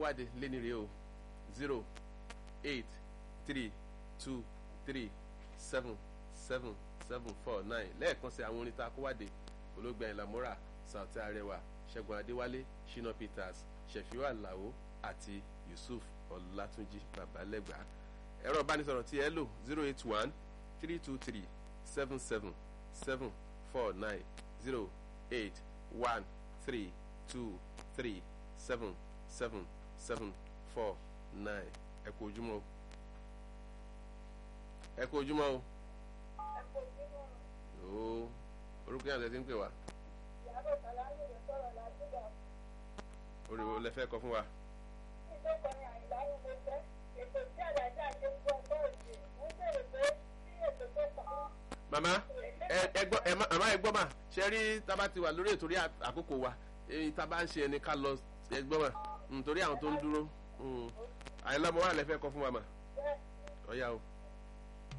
wáde léni rèé o zero eight three two three seven seven seven four nine lẹ́ẹ̀kan sí àwọn orin tá a kó wáde olóògbé ayinla mora sauti arẹwà ṣẹ́gun adéwálé shina peters ṣẹ̀fíwá àlàó àti yusuf ọlátúnjì babalẹ́gbà ẹ̀rọ ìbánisọ̀rọ̀ tí ẹ lò zero eight one three two three seven seven seven four nine zero eight one three two three seven seven seven four nine ẹ kú ojúmọ́ o ẹ kú ojúmọ́ o ooo orúkọ yàtọ̀ ẹ ti ń pè wá orí wo lẹ fẹ́ kọ fún wa. màmá ẹ gbọ́ ẹ màmá ẹ gbọ́ mà ṣe rí tábà ti wà lórí ètòrí àkókò wa èyí tábà ń ṣe ẹni ká lọ ẹ gbọ́ mà nítorí àwọn tó ń dúró àyìnlá mo wà lẹ fẹ́ kọ fún wa mà ọ̀ya o.